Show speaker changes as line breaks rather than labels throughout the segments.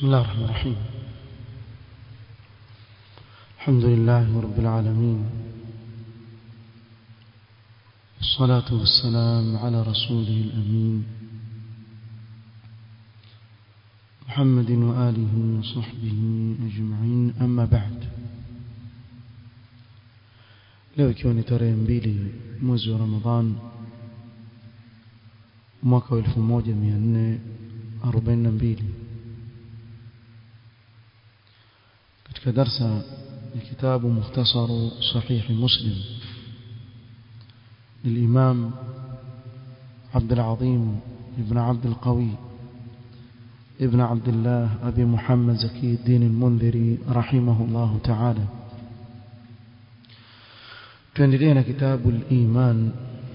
بسم الله الرحمن الرحيم الحمد لله رب العالمين الصلاة والسلام على رسوله الأمين محمد وآله وصحبه أجمعين أما بعد leo ikiwa ni tarehe mbili mwezi wa ramadhan mwaka wa 1442 katika darsa ya kitabu mukhtasaru sahihi muslim للإمام عبد العظيم ابن عبد القوي ابن عبد الله أبي محمد زكي الدين المنذري رحمه الله تعالى tuendelea na kitabu al-iman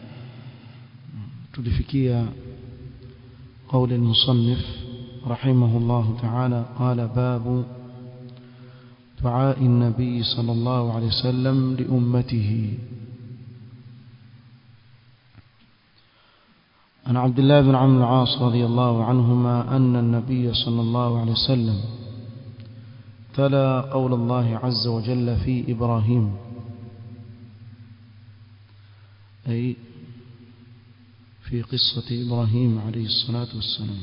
tulifikia قول المصنف رحمه الله تعالى قال باب دعاء النبي صلى الله عليه وسلم لأمته عن عبد الله بن عمرو العاص رضي الله عنهما أن النبي صلى الله عليه وسلم تلا قول الله عز وجل في إبراهيم أي في قصة إبراهيم عليه الصلاة والسلام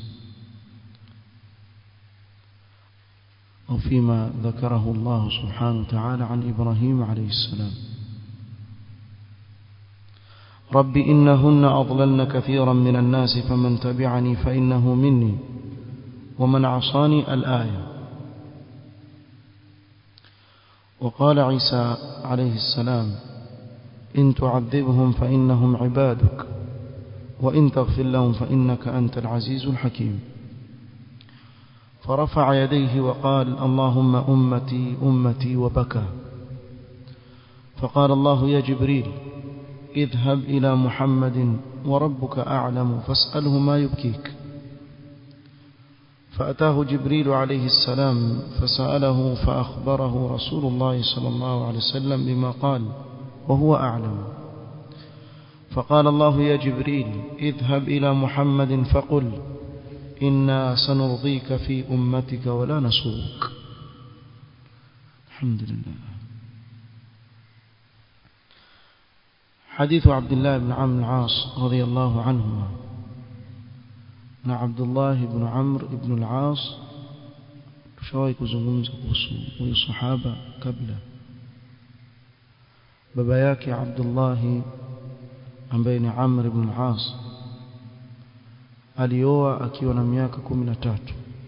أو فيما ذكره الله سبحانه وتعالى عن إبراهيم عليه السلام رب إنهن أضللن كثيرا من الناس فمن تبعني فإنه مني ومن عصاني الآية وقال عيسى عليه السلام إن تعذبهم فإنهم عبادك وإن تغفر لهم فإنك أنت العزيز الحكيم فرفع يديه وقال اللهم أمتي أمتي وبكى فقال الله يا جبريل اذهب إلى محمد وربك أعلم فاسأله ما يبكيك فأتاه جبريل عليه السلام فسأله فأخبره رسول الله صلى الله عليه وسلم بما قال وهو أعلم فقال الله يا جبريل اذهب إلى محمد فقل إنا سنرضيك في أمتك ولا نسوك الحمد لله حديث عبد الله بن عمرو العاص رضي الله عنهما na Abdullah ibn Amr ibn al-As tushawahi kuzungumza kuhusu huyu sahaba kabla baba yake Abdullah ambaye ni Amr ibn al-As alioa akiwa na miaka 13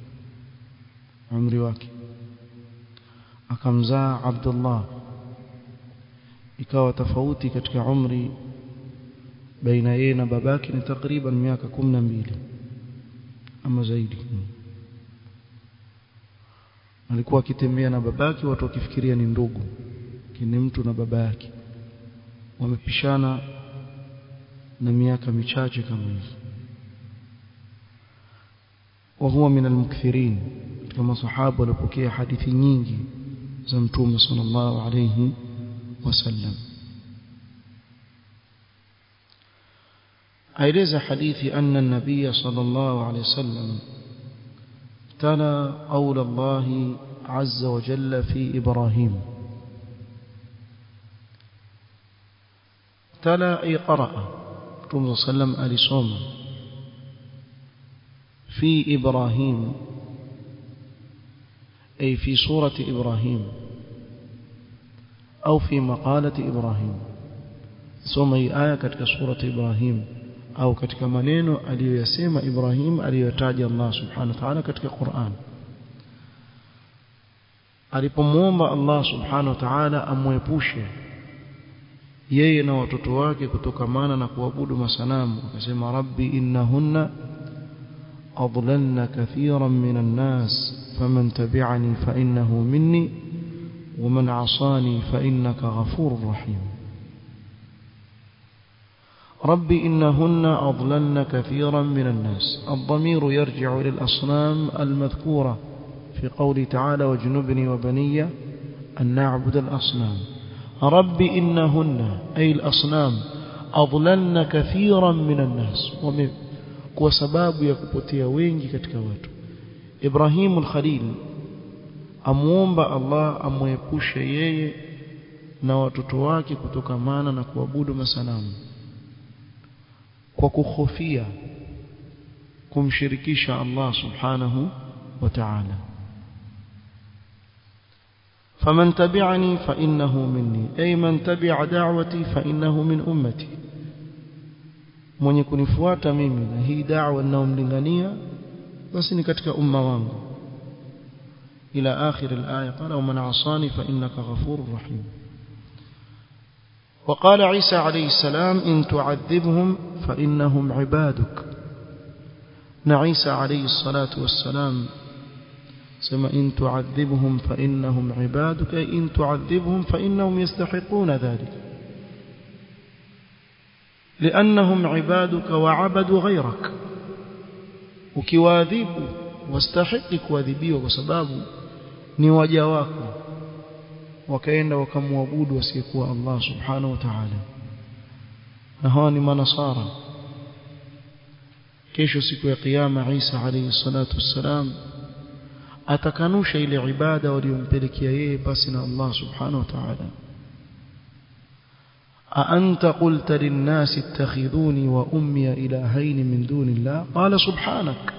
umri wake akamzaa Abdullah ikawa tofauti katika umri baina yeye na babake ni takriban miaka 12 ama zaidi alikuwa akitembea na babake watu wakifikiria ni ndugu kini mtu na baba yake wamepishana na miaka michache kama hivi وهو من المكثرين كما صحابه walipokea hadithi nyingi za mtume sallallahu alayhi wasallam aeleza hadithi anna an-nabiy sallallahu alayhi wasallam tala qawla Allah azza wa jalla fi Ibrahim tala ay qara'a mtume sallam alisoma في إبراهيم أي في سورة إبراهيم أو في مقالة إبراهيم ثم آية كتك سورة إبراهيم أو كتك منين أليو يسيم إبراهيم أليو يتاج الله سبحانه وتعالى كتك قرآن alipomwomba Allah subhanahu wa ta'ala amwepushe yeye na watoto wake kutokamana na kuabudu masanamu akasema rabbi innahunna أضللن كثيرا من الناس فمن تبعني فإنه مني ومن عصاني فإنك غفور رحيم رب إنهن أضللن كثيرا من الناس الضمير يرجع إلى الأصنام المذكورة في قوله تعالى واجنبني وبني أن نعبد الأصنام رب إنهن أي الأصنام أضللن كثيرا من الناس ومن kwa sababu ya kupotea wengi katika watu Ibrahim al-Khalil amuomba Allah amwepushe yeye na watoto wake kutokamana na kuabudu masanamu kwa kuhofia kumshirikisha Allah subhanahu wa ta'ala فمن تبعني فإنه مني أي من تبع دعوتي فإنه من أمتي mwenye kunifuata mimi na hii da'wa ninayomlingania basi ni katika umma wangu ila akhir al-aya qala wa man 'asani fa innaka ghafurur rahim وقال عيسى عليه السلام إن تعذبهم فإنهم عبادك نعيسى عليه الصلاة والسلام سما إن تعذبهم فإنهم عبادك أي إن تعذبهم فإنهم يستحقون ذلك لأنهم عبادك وعبدوا غيرك ukiwaadhibu wastahiki kuadhibiwa kwa sababu ni waja wako wakaenda wakamwabudu asiyekuwa Allah subhanahu wa ta'ala na hawa ni manasara kesho siku ya kiyama Isa alayhi salatu wassalam atakanusha ile ibada waliompelekea yeye basi na Allah subhanahu wa ta'ala أأنت قلت للناس اتخذوني وأمي إلهين من دون الله قال سبحانك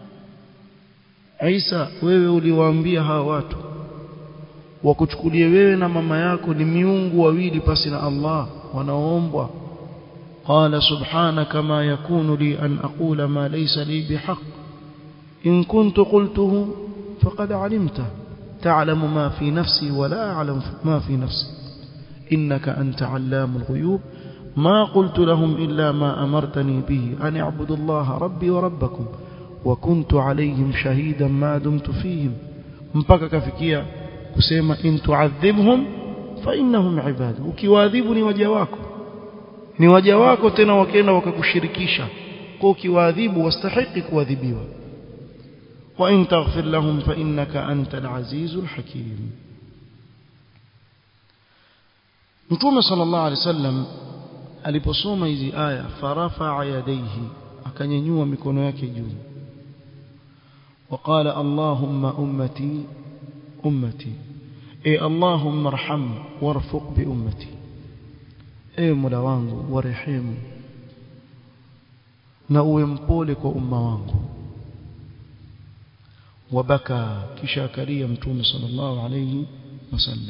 عيسى wewe uliwaambia hawa watu wakuchukulie wewe na mama yako ni miungu wawili pasi na Allah wanaoombwa قال سبحانك ما يكون لي أن أقول ما ليس لي بحق إن كنت قلته فقد علمته تعلم ما في نفسي ولا أعلم ما في نفسي إنك أنت علام الغيوب ما قلت لهم إلا ما أمرتني به أن اعبدوا الله ربي وربكم وكنت عليهم شهيدا ما دمت فيهم mpaka kafikia kusema in tuadhibhum fa innahum ibad ukiwaadhibu ni waja wako ni waja wako tena wakaenda wakakushirikisha kwa ukiwaadhibu wastahiki kuadhibiwa wa in taghfir lahum fa innaka antal azizul hakim Mtume sallallahu alaihi wasallam aliposoma hizi aya farafa yadayhi akanyanyua mikono yake juu وقال اللهم أمتي أمتي أي اللهم ارحم وارفق بأمتي أي مولا wangu warehemu na uwe mpole kwa umma wangu wabaka kisha akalia mtume sallallahu alayhi wasallam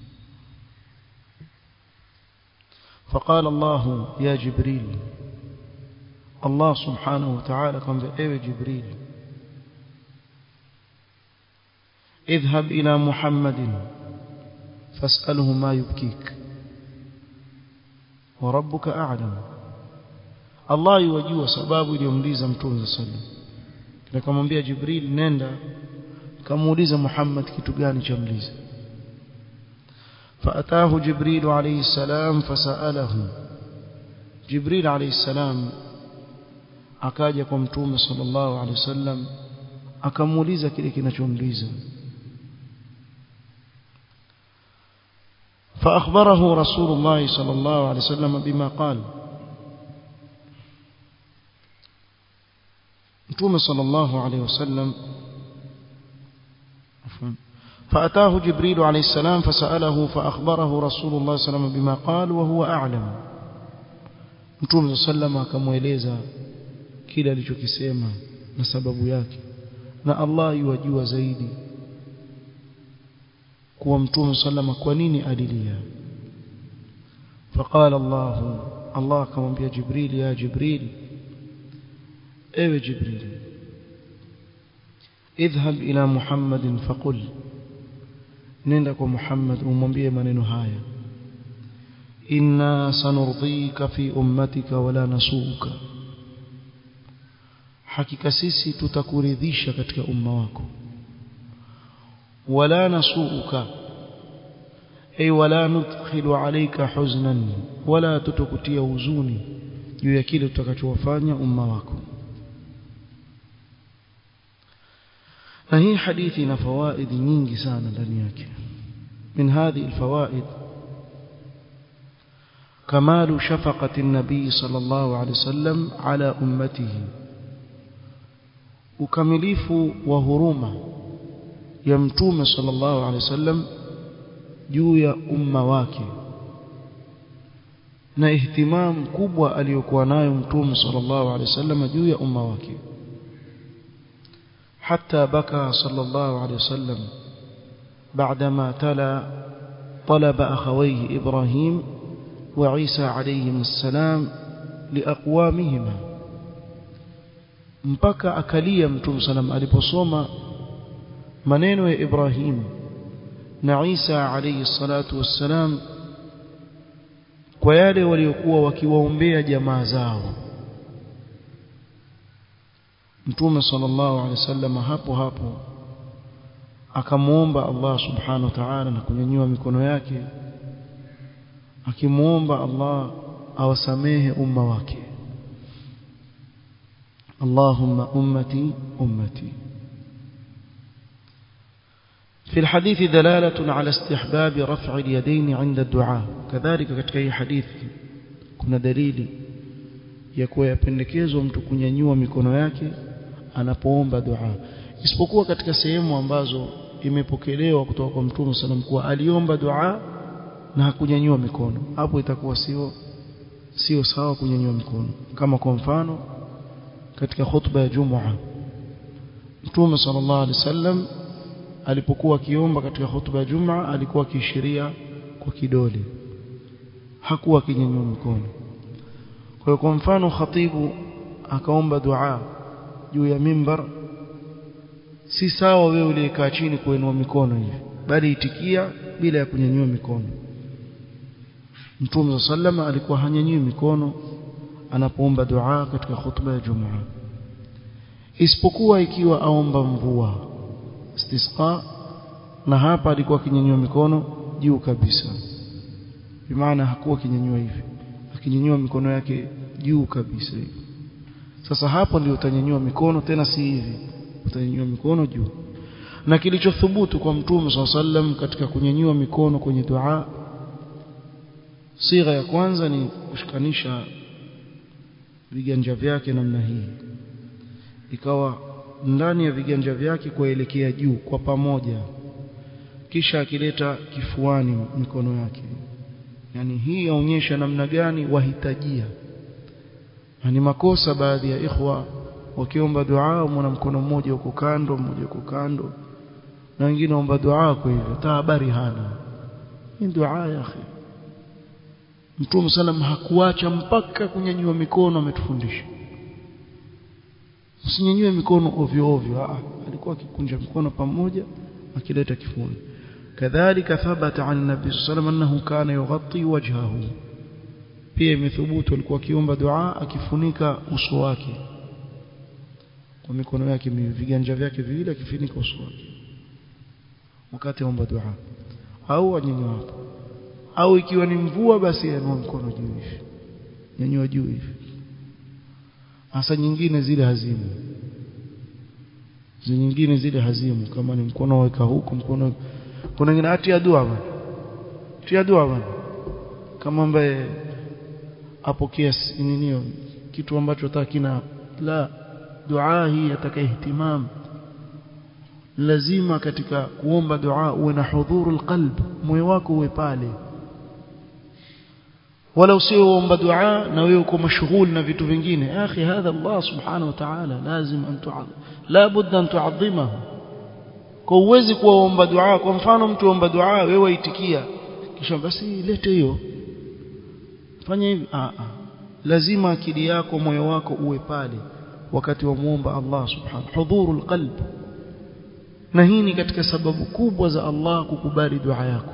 فقال الله يا جبريل الله سبحانه وتعالى قام ايوه جبريل اذهب إلى محمد فاسأله ما يبكيك وربك أعلم الله يوجيه sababu iliyomliza mtume sallam nikamwambia Jibril nenda kamuuliza Muhammad kitu gani cha mliza فأتاه جبريل عليه السلام فسأله جبريل عليه السلام akaja kwa mtume sallallahu alaihi wasallam akamuuliza kile kinachomliza فأخبره رسول الله صلى الله عليه وسلم بما قال متوم صلى الله عليه وسلم عفوا فأتاه جبريل عليه السلام فسأله فأخبره رسول الله صلى الله عليه وسلم بما قال وهو أعلم متوم صلى الله عليه وسلم akamueleza kile alichokisema na sababu yake na Allah yuwajua zaidi kuwa mtume sallama kwa nini alilia فقال الله الله akamwambia Jibril ya Jibril ewe Jibril اذهب إلى محمد فقل nenda kwa Muhammad umwambie maneno haya inna sanurdika fi ummatika wala nasuuka hakika sisi tutakuridhisha katika umma wako wala nasuuka ay wala nudkhilu alayka huznan wala tutukutia huzuni juu ya kile tutakachowafanya umma wako na hii hadithi ina fawaidi nyingi sana ndani yake من هذه الفوائد كمال شفقة النبي صلى الله عليه وسلم على أمته ukamilifu wa huruma ya mtume sallallahu alaihi wasallam juu ya umma wake na ihtimam kubwa aliyokuwa nayo mtume sallallahu alaihi wasallam juu ya umma wake حتى بكى صلى الله عليه وسلم بعدما تلا طلب أخويه إبراهيم وعيسى عليهم السلام لأقوامهما mpaka akalia mtume salam aliposoma maneno ya Ibrahim na Isa alayhi salatu wassalam kwa yale waliokuwa wakiwaombea jamaa zao Mtume sallallahu alaihi wasallam hapo hapo akamuomba Allah subhanahu wa ta'ala na kunyanyua mikono yake akimuomba Allah awasamehe umma wake Allahumma ummati ummati في الحديث دلالة على استحباب رفع اليدين عند الدعاء كذلك katika hii hadithi kuna dalili ya kuwa yapendekezwa mtu kunyanyua mikono yake anapoomba dua isipokuwa katika sehemu ambazo imepokelewa kutoka kwa Mtume sallam kuwa aliomba dua na hakunyanyua mikono hapo itakuwa sio sio sawa kunyanyua mikono kama kwa mfano katika khutba ya Jumua Mtume sallallahu alaihi wasallam alipokuwa akiomba katika khutba ya Jumua alikuwa akiishiria kwa kidole hakuwa akinyanyua mikono kwa hiyo kwa mfano khatibu akaomba dua juu ya mimbar si sawa wewe uliyekaa chini kuinua mikono hivi bali itikia bila ya kunyanyua mikono Mtume sallama alikuwa hanyanyui mikono anapoomba dua katika khutba ya Jumaa isipokuwa ikiwa aomba mvua istisqa na hapa alikuwa akinyanyua mikono juu kabisa bimaana hakuwa akinyanyua hivi akinyanyua mikono yake juu kabisa hivi sasa hapo ndio utanyanyua mikono tena si hivi utanyanyua mikono juu na kilichothubutu kwa mtume swalla sallam katika kunyanyua mikono kwenye dua sigha ya kwanza ni kushikanisha viganja vyake namna hii ikawa ndani ya viganja vyake kuelekea juu kwa pamoja kisha akileta kifuani mikono yake yani hii yaonyesha namna gani wahitajia na ni makosa baadhi ya ikhwa wakiomba dua mwana mkono mmoja uko kando mmoja uko kando na wengine omba dua kwa hivyo hata habari hana hii dua ya akhi Mtume salam hakuacha mpaka kunyanyua mikono ametufundisha usinyanyue mikono ovyo ovyo ah alikuwa akikunja mikono pamoja akileta kifuni kadhalika thabata an nabii sallallahu annahu kana yughatti wajhahu pia imethubutu alikuwa akiomba dua akifunika uso wake kwa mikono yake viganja vyake viwili akifunika uso wake wakati aomba dua au anyanyua hapo au ikiwa ni mvua basi anua mkono juu hivi nyanyua juu hivi hasa nyingine zile hazimu zile nyingine zile hazimu kama ni mkono weka huku mkono kuna wengine atia dua bwana tia dua bwana kama ambaye apokea ninio kitu ambacho atakina la dua hii ataka ihtimam lazima katika kuomba dua uwe na hudhurul qalb moyo wako uwe pale wala usioomba dua na wewe uko mashghul na vitu vingine akhi hadha Allah subhanahu wa ta'ala lazim an tu'adhim la budda an tu'adhimahu kwa uwezi kuomba dua kwa mfano mtu omba dua wewe waitikia kisha basi lete hiyo fanya hivi ah ah lazima akili yako moyo wako uwe pale wakati wa muomba Allah subhanahu hudhurul qalb na hii ni katika sababu kubwa za Allah kukubali dua yako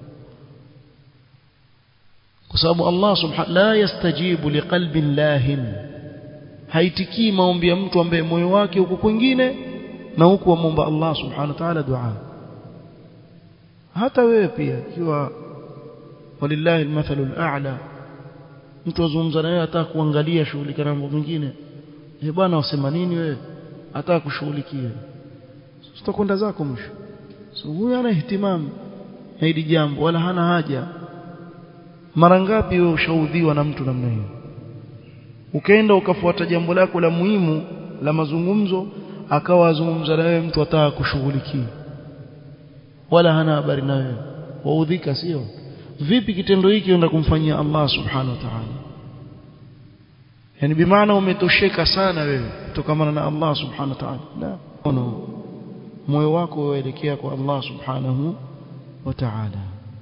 kwa sababu Allah subhanahu la yastajibu liqalbin lahin haitikii maombi ya mtu ambaye moyo wake uko kwingine na huku amomba Allah subhanahu wa ta'ala dua hata wewe pia ikiwa walillahi almathalu al'a mtu azungumza na wewe hata kuangalia shughuli kana mambo mengine eh bwana wasema nini wewe hata kushughulikia utakwenda zako mwisho so huyu ana ihtimam na hili jambo wala hana haja mara ngapi wewe ushaudhiwa na mtu namna hiyo ukaenda ukafuata jambo lako la muhimu la mazungumzo akawa azungumza na wewe mtu ataka kushughulikia wala hana habari na wewe waudhika sio vipi kitendo hiki unaenda kumfanyia Allah subhanahu wa ta'ala yani bimaana umetosheka sana wewe kutokana na Allah subhanahu wa ta'ala la no. moyo wako uelekea kwa Allah subhanahu wa ta'ala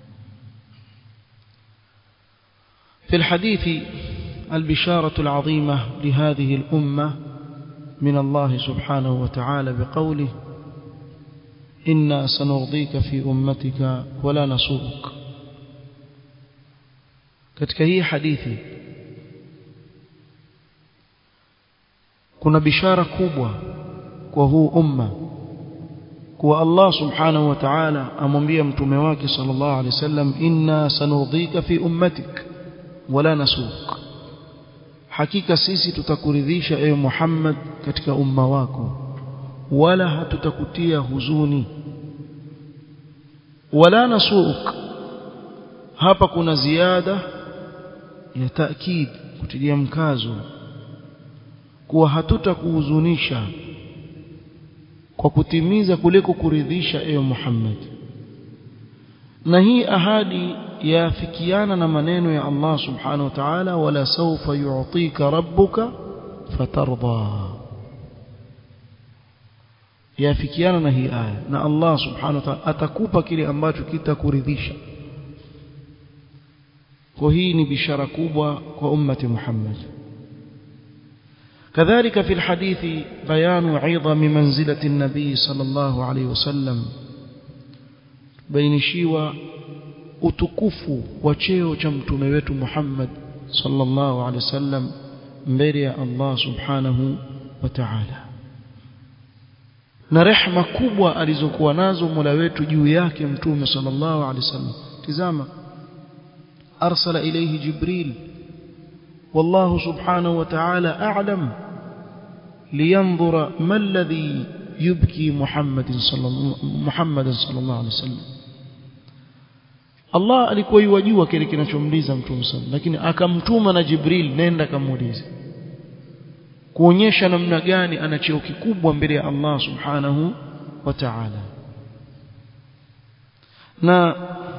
في الحديث البشارة العظيمة لهذه الأمة من الله سبحانه وتعالى بقوله إنا سنرضيك في أمتك ولا نسوءك katika hii hadithi kuna bishara kubwa kwa huu umma kuwa Allah subhanahu wa ta'ala amwambia mtume wake sallallahu alaihi wasallam inna sanurdhika fi ummatik wala nasuk hakika sisi tutakuridhisha ewe Muhammad katika umma wako wala hatutakutia huzuni wala nasuk hapa kuna ziada ya taakid kutilia mkazo kuwa hatutakuhuzunisha kwa kutimiza kule kukuridhisha ewe Muhammad na hii ahadi yafikiana na maneno ya Allah subhanahu wa ta'ala wala sawfa yu'tika rabbuka fatarda yafikiana na hii aya na Allah subhanahu wa ta'ala atakupa kile ambacho kitakuridhisha kwa hii ni bishara kubwa kwa ummati Muhammad كذلك في الحديث بيان عظم منزلة النبي صلى الله عليه وسلم بين شيوى utukufu wa cheo cha mtume wetu Muhammad sallallahu alaihi wasallam mbele ya Allah subhanahu wa ta'ala na rehma kubwa alizokuwa nazo Mola wetu juu yake mtume sallallahu alaihi wasallam tizama arsala ilayhi jibril والله سبحانه وتعالى أعلم لينظر ما الذي يبكي محمد صلى الله محمد صلى الله عليه وسلم Allah alikuwa yuwajua kile kinachomliza mtume sallam lakini akamtuma na Jibril nenda kamuulize kuonyesha namna gani ana cheo kikubwa mbele ya Allah subhanahu wa ta'ala na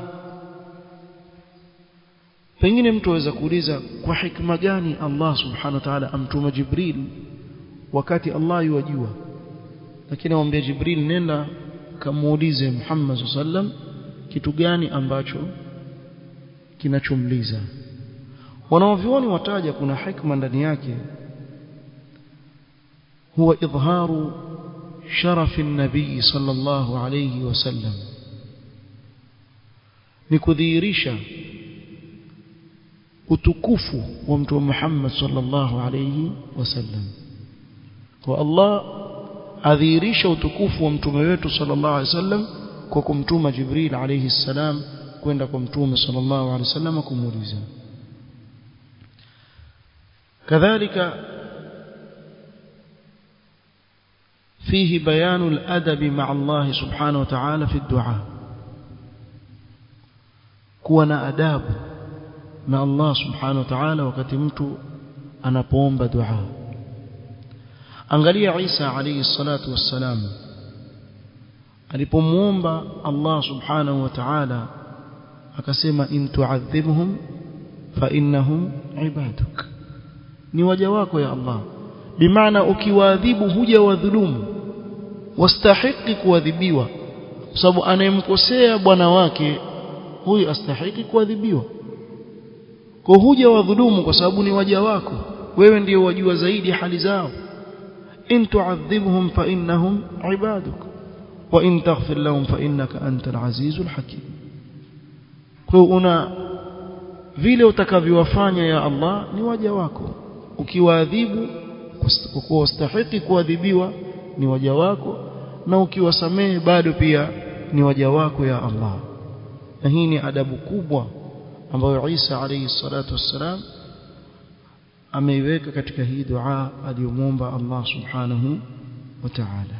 pengine mtu aweza kuuliza kwa hikma gani Allah subhanahu wa ta'ala amtuma Jibril wakati Allah yuwajua lakini amwambia Jibril nenda kamuulize Muhammad sallam kitu gani ambacho kinachomliza wanaovioni wataja kuna hikma ndani yake huwa idharu sharafi nabii sallallahu alayhi wasallam ni kudhihirisha utukufu wa mtume Muhammad sallallahu alayhi wasallam kwa Allah adhihirisha utukufu wa mtume wetu sallallahu alayhi wasallam kwa kumtuma Jibril alayhi salam kwenda kwa mtume sallallahu alayhi wasallam kumuuliza kadhalika فيه بيان الأدب مع الله سبحانه وتعالى في الدعاء كون أداب مع الله سبحانه وتعالى wakati mtu anapoomba dua angalia Isa alayhi salatu wassalam alipomuomba Allah subhanahu wa ta'ala akasema in tu'adhibhum fa innahum ibaduk ni waja wako ya Allah bimaana ukiwaadhibu huja wadhulumu wastahiki kuadhibiwa kwa sababu anayemkosea bwana wake huyu astahiki kuadhibiwa kwa huja wadhulumu kwa sababu ni waja wako wewe ndio wajua zaidi hali zao in tu'adhibhum fa innahum ibaduk wa in taghfir lahum fa innaka antal azizul hakim kwa una vile utakavyowafanya ya Allah ni waja wako ukiwaadhibu kwa kuwa wastahiki kuadhibiwa ni waja wako na ukiwasamehe bado pia ni waja wako ya Allah na hii ni adabu kubwa ambayo Isa alayhi salatu wassalam ameiweka katika hii dua aliyomwomba Allah subhanahu wa ta'ala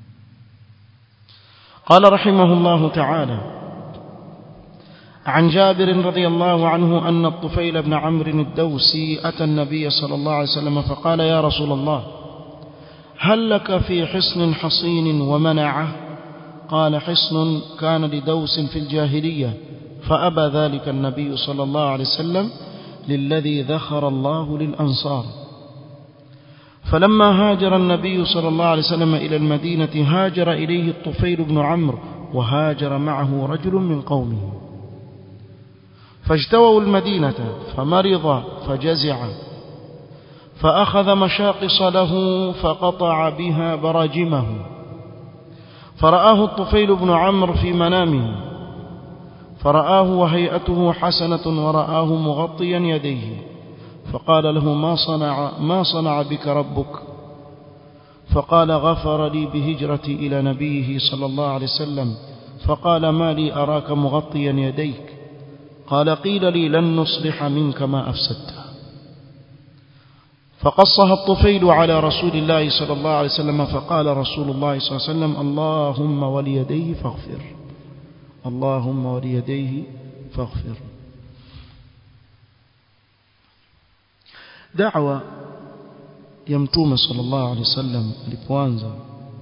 قال رحمه الله تعالى عن جابر رضي الله عنه أن الطفيل بن عمرو الدوسي أتى النبي صلى الله عليه وسلم فقال يا رسول الله هل لك في حصن حصين ومنعه قال حصن كان لدوس في الجاهلية فأبى ذلك النبي صلى الله عليه وسلم للذي ذخر الله للأنصار فلما هاجر النبي صلى الله عليه وسلم إلى المدينة هاجر إليه الطفيل بن عمرو وهاجر معه رجل من قومه فاجتووا المدينة فمرض فجزع فأخذ مشاقص له فقطع بها براجمه فرآه الطفيل بن عمرو في منامه فرآه وهيئته حسنة ورآه مغطيا يديه فقال له ما صنع ما صنع بك ربك فقال غفر لي بهجرتي إلى نبيه صلى الله عليه وسلم فقال ما لي أراك مغطيا يديك قال قيل لي لن نصلح منك ما أفسدته فقصها الطفيل على رسول الله صلى الله عليه وسلم فقال رسول الله صلى الله عليه وسلم اللهم وليديه فاغفر اللهم وليديه فاغفر دعوة يمتوم صلى الله عليه وسلم alipoanza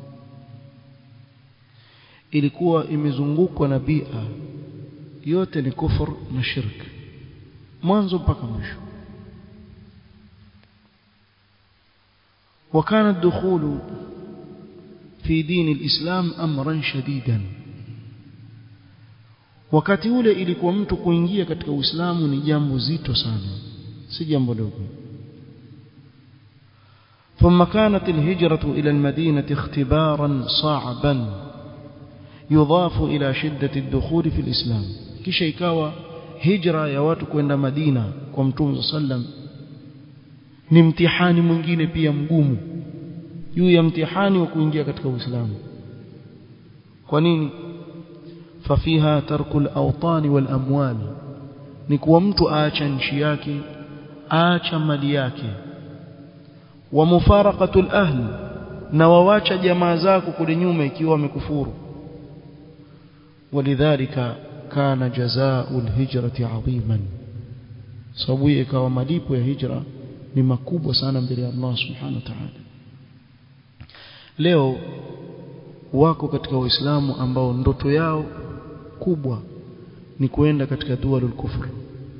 ilikuwa imezungukwa na bia yote ni kufur na shirk mwanzo mpaka mwisho وكان الدخول في دين الإسلام أمرا شديدا wakati ule ilikuwa mtu kuingia katika Uislamu ni jambo zito sana si jambo dogo ثم كانت الهجرة إلى المدينة اختبارا صعبا يضاف إلى شدة الدخول في الإسلام kisha ikawa hijra ya watu kwenda Madina kwa Mtume sallam ni mtihani mwingine pia mgumu juu ya mtihani wa kuingia katika Uislamu kwa nini fafiha tarkul awtani wal amwal ni kuwa mtu aacha nchi yake aacha mali yake wa mufaraqatul ahl na wawacha jamaa zako kule nyuma ikiwa wamekufuru walidhalika kana jazaa'ul hijrati 'aziman sababu ikawa malipo ya hijra ni makubwa sana mbele ya Allah subhanahu wa ta'ala leo wako katika waislamu ambao ndoto yao kubwa ni kuenda katika dualul kufr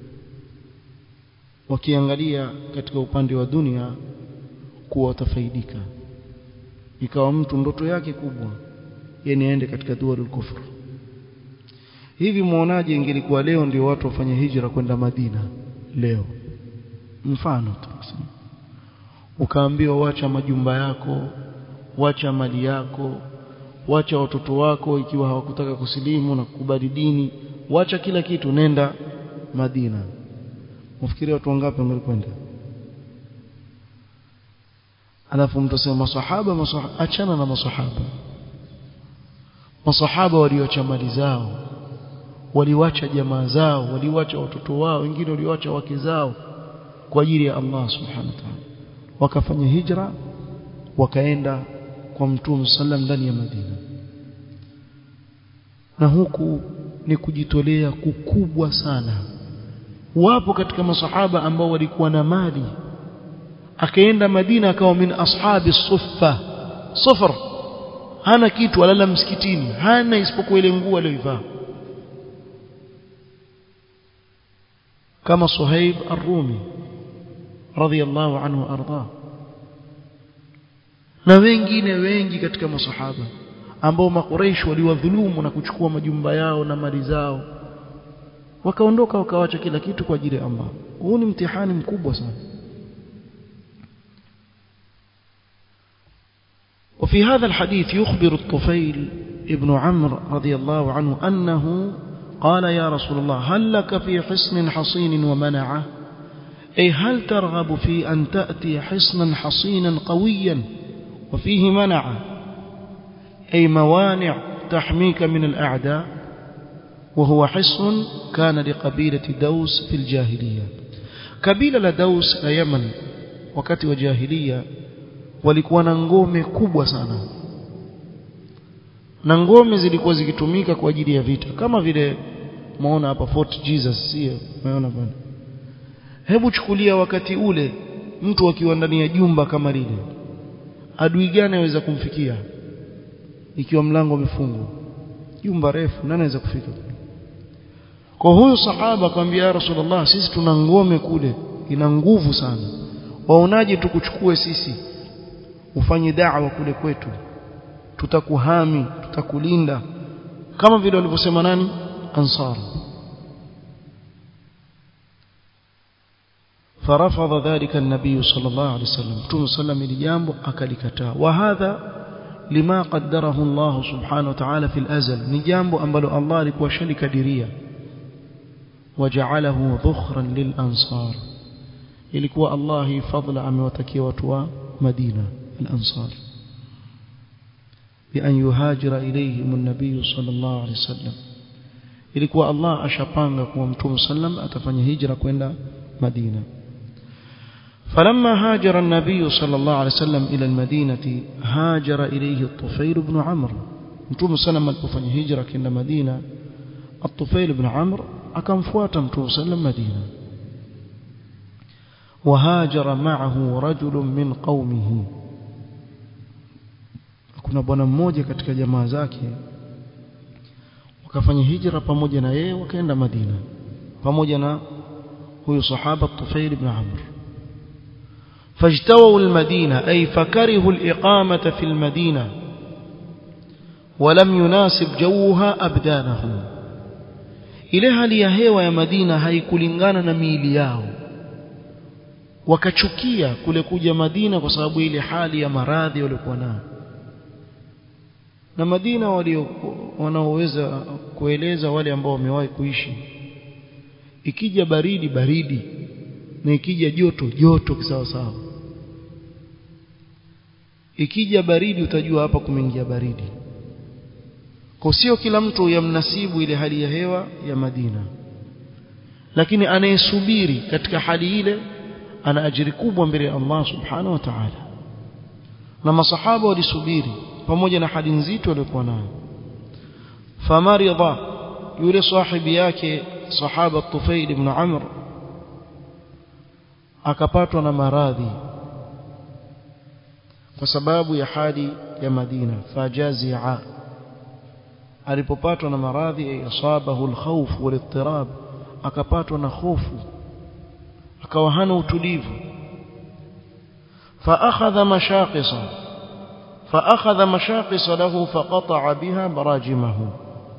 wakiangalia katika upande wa dunia kuwa watafaidika ikawa mtu ndoto yake kubwa yani aende katika dualul kufr hivi muonaje ingelikuwa leo ndio watu wafanye hijra kwenda Madina leo mfano tu ukaambiwa wacha majumba yako wacha mali yako wacha watoto wako ikiwa hawakutaka kusilimu na kukubali dini wacha kila kitu nenda Madina ufikiri watu wangapi wangekwenda alafu mtu asema masahaba masahaba achana na masahaba masahaba walioacha mali zao waliwacha jamaa zao waliwacha watoto wao wengine waliwacha wake zao kwa ajili ya Allah subhanahu wa ta'ala wakafanya hijra wakaenda kwa mtume sallam ndani ya Madina na huku ni kujitolea kukubwa sana wapo katika masahaba ambao walikuwa na mali akaenda Madina akawa min ashabi suffa sufar hana kitu alala msikitini hana isipokuwa ile nguo aliyoivaa kama Suhaib ar-Rumi radhiyallahu anhu arda na wengine wengi katika masahaba ambao makureish waliwadhulumu na kuchukua majumba yao na mali zao wakaondoka wakawacha kila kitu kwa ajili ya Allah huu ni mtihani mkubwa sana وفي هذا الحديث يخبر الطفيل ابن عمرو رضي الله عنه أنه قال يا رسول الله هل لك في حصن حصين ومنعه أي هل ترغب في أن تأتي حصنا حصينا قويا وفيه منع أي موانع تحميك من الأعداء وهو حصن كان لقبيلة دوس في الجاهلية قبيلة لدوس يمن وكت وجاهلية walikuwa na ngome kubwa sana na ngome zilikuwa zikitumika kwa ajili ya vita kama vile maona hapa Fort Jesus sio umeona bwana hebu chukulia wakati ule mtu akiwa ndani ya jumba kama lile adui gani aweza kumfikia ikiwa mlango umefungwa jumba refu nani anaweza kufika kwa huyu sahaba akamwambia ya rasulullah sisi tuna ngome kule ina nguvu sana waonaje tukuchukue sisi ufanye da'wa kule kwetu tutakuhami tutakulinda kama vile walivyosema nani ansar فرفض ذلك النبي صلى الله عليه وسلم تم سلم لجambo akalikataa وهذا لما قدره الله سبحانه وتعالى في الأزل ni jambo ambalo Allah alikuwa shalikadiria وجعله ذخرا للأنصار ilikuwa Allah fadla amewatakia watu wa Madina al-Ansar بأن يهاجر إليهم النبي صلى الله عليه وسلم ilikuwa Allah ashapanga kuwa mtume sallam atafanya hijra kwenda Madina فلما هاجر النبي صلى الله عليه وسلم إلى المدينة هاجر إليه الطفيل بن عمرو متوم سلم alipofanya hijra kwenda Madina الطفيل بن عمرو akamfuata mtume sallam Madina وهاجر معه رجل من قومه kuna bwana mmoja katika jamaa zake wakafanya hijra pamoja na yeye wakaenda Madina pamoja na huyo sahaba Tufail ibn Amr فاجتووا المدينة أي فكرهوا الإقامة في المدينة ولم يناسب جوها أبدانهم ile hali ya hewa ya Madina haikulingana na miili yao wakachukia kule kuja Madina kwa sababu ile hali ya maradhi waliokuwa nayo na Madina walio wanaoweza kueleza wale ambao wamewahi kuishi ikija baridi baridi na ikija joto joto kisawa sawa ikija baridi utajua hapa kumeingia baridi kwa sio kila mtu yamnasibu ile hali ya hewa ya Madina lakini anayesubiri katika hali ile ana ajiri kubwa mbele ya Allah subhanahu wa ta'ala na masahaba walisubiri pamoja na hali nzito waliokuwa nayo famarida yule sahibi yake sahaba Tufail ibn Amr akapatwa na maradhi kwa sababu ya hali ya Madina fajazia alipopatwa na maradhi asabahu alkhawf walittirab akapatwa na hofu akawa hana utulivu فأخذ مشاقصا فأخذ مشاقص له فقطع بها براجمه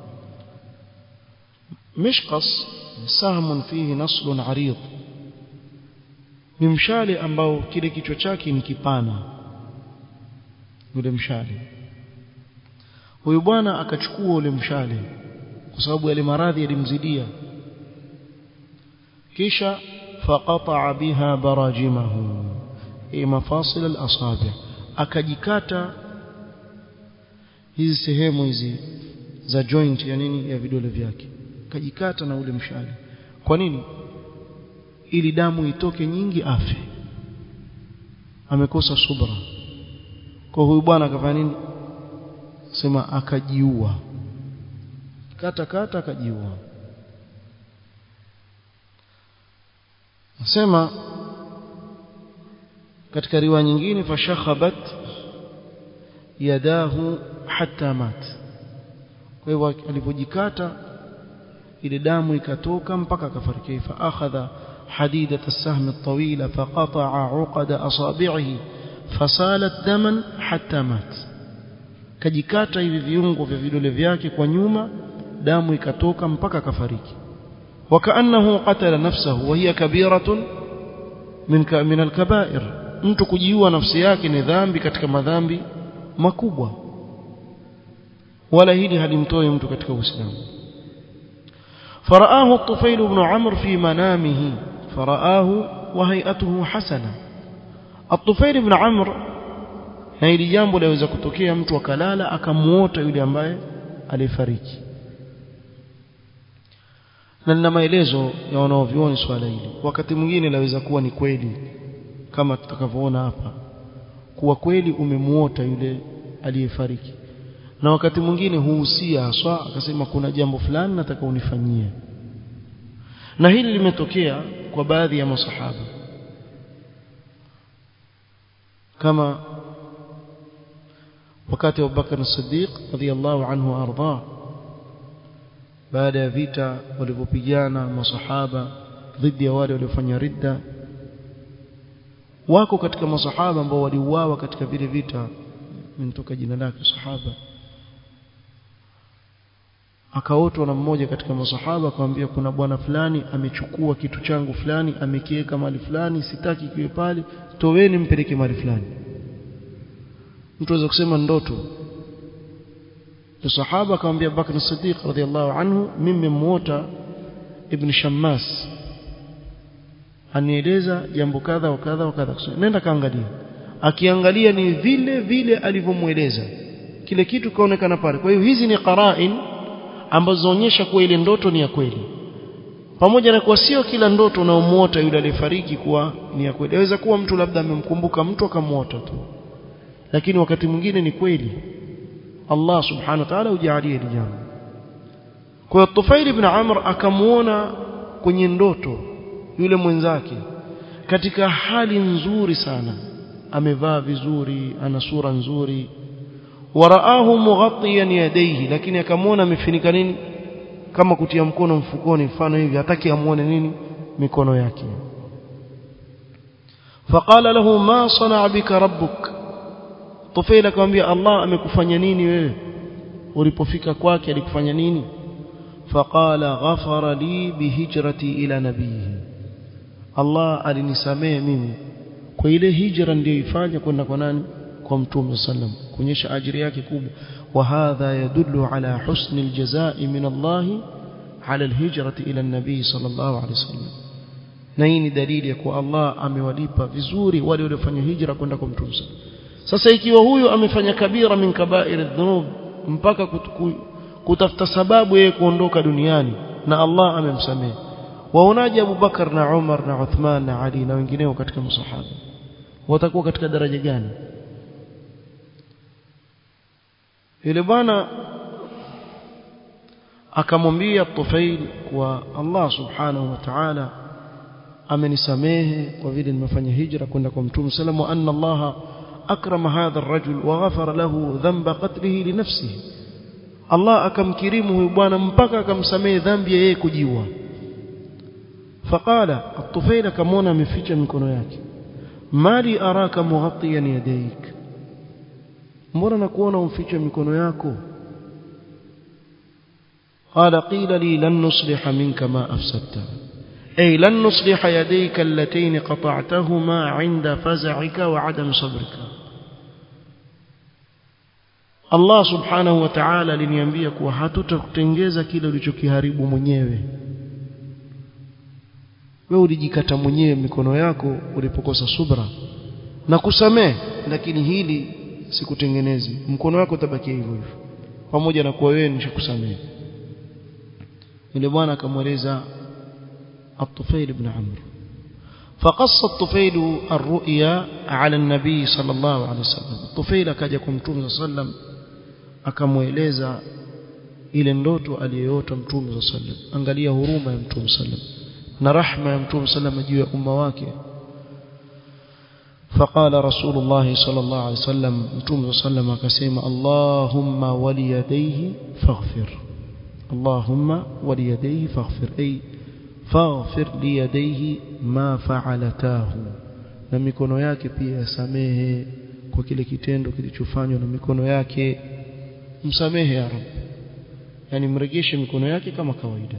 مشقص سهم فيه نصل عريض ni mshale ambao kile kichwa chake ni kipana ule mshale huyu bwana akachukua ule mshale kwa sababu yale maradhi yalimzidia kisha faqata biha barajimahu ay mafasil al-asabi akajikata hizi sehemu hizi za joint ya nini ya vidole vyake akajikata na ule mshale kwa nini ili damu itoke nyingi afe amekosa subra kwa huyu bwana akafanya nini sema akajiua kata kata akajiua nasema katika riwaya nyingine fashakhabat yadahu hatta mat kwa hivyo alipojikata ile damu ikatoka mpaka akafariki fa akhadha حديدة السهم الطويلة فقطع عقد أصابعه فسالت دما حتى مات kajikata hivi viungo vya vidole vyake kwa nyuma damu ikatoka mpaka kafariki wakaannahu qatala nafsahu wa hiya kabiratun min min alkabair mtu kujiua nafsi yake ni dhambi katika madhambi makubwa wala hili halimtoi mtu katika uislamu فرآه الطفيل بن عمرو في منامه فرآه وهيئته حسنة الطفيل بن عمرو na hili jambo laweza kutokea mtu akalala akamuota yule ambaye alifariki na nina maelezo ya wanaovioni swala hili wakati mwingine laweza kuwa ni kweli kama tutakavyoona hapa kuwa kweli umemuota yule aliyefariki na wakati mwingine huhusia haswa akasema kuna jambo fulani nataka unifanyie na hili limetokea kwa baadhi ya masahaba kama wakati Abu Bakar as-Siddiq radhiyallahu anhu arda baada ya vita walivyopigana masahaba dhidi ya wale waliofanya ridda wako katika masahaba ambao waliuawa katika vile vita mtoka jina lake sahaba akaotwa na mmoja katika masahaba akamwambia kuna bwana fulani amechukua kitu changu fulani amekiweka mahali fulani sitaki kiwe pale toweni mpeleke mahali fulani mtu aweza kusema ndoto sahaba akamwambia Bakr Siddiq radhiallahu anhu mimi nimemuota ibn Shammas anieleza jambo kadha wa kadha wa kadha nenda kaangalia akiangalia ni vile vile alivyomueleza kile kitu kaonekana pale kwa hiyo hizi ni qarain ambazo zaonyesha kuwa ile ndoto ni ya kweli pamoja na kuwa sio kila ndoto unaomuota yule aliyefariki kuwa ni ya kweli inaweza kuwa mtu labda amemkumbuka mtu akamuota tu lakini wakati mwingine ni kweli Allah subhanahu wa ta'ala hujalia hili jambo kwa hiyo Tufail ibn Amr akamuona kwenye ndoto yule mwenzake katika hali nzuri sana amevaa vizuri ana sura nzuri waraahu mughattiyan yadayhi lakini akamwona amefinika nini kama kutia mkono mfukoni mfano hivi hataki amuone nini mikono yake faqala lahu ma sanaa bika rabbuk Tufail akamwambia Allah amekufanya nini wewe ulipofika kwake alikufanya nini faqala ghafara li bihijrati ila nabihi Allah alinisamehe mimi kwa ile hijra niliyoifanya kwenda kwa nani kwa mtume sallam kuonyesha ajiri yake kubwa wa hadha yadullu ala husni aljazai min Allah ala alhijrati ila nabii sallallahu alaihi wasallam na hii ni dalili ya kuwa Allah amewalipa vizuri wale waliofanya hijra kwenda kwa mtume sasa ikiwa huyu amefanya kabira min kaba'ir adh-dhunub mpaka kutafuta sababu yeye kuondoka duniani na Allah amemsamehe waonaje Abu Bakar na Umar na Uthman na Ali na wengineo katika masahaba watakuwa katika daraja gani yule bwana akamwambia Tufail kwa Allah subhanahu wa ta'ala amenisamehe kwa vile nimefanya hijra kwenda kwa Mtume sallam wa anna Allah akrama hadha ar-rajul wa ghafara lahu dhanba qatlihi li nafsihi Allah akamkirimu huyu bwana mpaka akamsamehe dhambi ya yeye kujiua faqala at-tufail akamwona ameficha mikono yake mali araka mughattiyan yadayk mbona nakuona umficha mikono yako قال قيل لي لن نصلح منك ما أفسدت أي لن نصلح يديك اللتين قطعتهما عند فزعك وعدم صبرك Allah subhanahu wa ta'ala aliniambia kuwa hatutakutengeza kile ulichokiharibu mwenyewe wewe ulijikata mwenyewe mikono yako ulipokosa subra na kusamee lakini hili sikutengenezi mkono wako utabakia hivyo hivyo pamoja na kuwa wewe nishakusamee yule bwana akamweleza الطفيل بن عمرو فقص الطفيل الرؤيا على النبي صلى الله عليه وسلم الطفيل akaja kumtume sallam akamweleza ile ndoto aliyoyota mtume sallam angalia huruma ya mtume sallam na rahma ya mtume sallam juu ya umma wake فقال رسول الله صلى الله عليه وسلم متوم صلى الله عليه وسلم اللهم وليديه فاغفر اللهم وليديه فاغفر أي فاغفر ليديه ما فعلتاه na mikono yake pia yasamehe kwa kile kitendo kilichofanywa na mikono yake msamehe ya rab yani mrejeshe mikono yake kama kawaida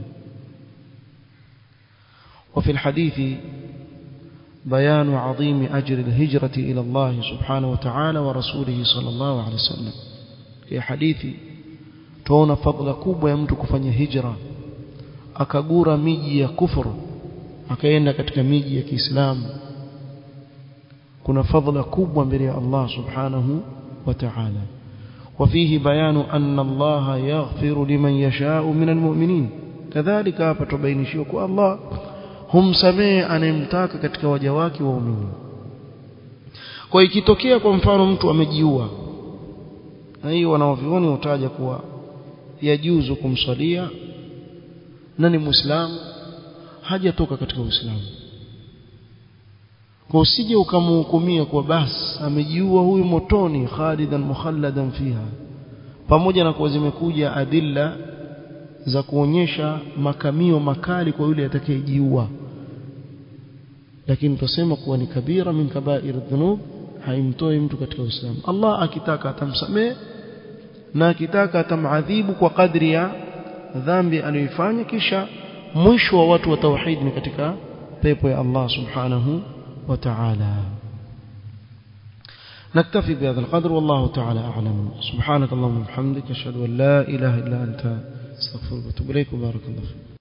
وفي الحديث بيان عظيم أجر الهجرة إلى الله سبحانه وتعالى ورسوله صلى الله عليه وسلم في حديث tuona fadhila kubwa ya mtu kufanya hijra akagura miji ya kufuru akaenda katika miji ya Kiislamu kuna fadhila kubwa mbele ya Allah subhanahu wa ta'ala وفيه بيان أن الله يغفر لمن يشاء من المؤمنين كذلك hapa tubainishiwa kwa Allah humsamehe anayemtaka katika waja wake waumini kwa ikitokea kwa mfano mtu amejiua na hiyo wanaovioni utaja kuwa yajuzu kumswalia na ni muislamu hajatoka katika uislamu kwa usije ukamhukumia kwa basi amejiua huyu motoni khalidan mukhalladan fiha pamoja na kuwa zimekuja adilla za kuonyesha makamio makali kwa yule atakayejiua lakini tusema kuwa ni kabira min kabair dhunub haimtoi mtu katika Uislamu Allah akitaka atamsamehe na akitaka atamadhibu kwa kadri ya dhambi aliyoifanya kisha mwisho wa watu wa tauhid ni katika pepo ya Allah subhanahu wa ta'ala نكتفي بهذا القدر والله تعالى أعلم سبحانك اللهم وبحمدك أشهد أن لا إله إلا أنت استغفرك واتوب إليك وبارك الله فيك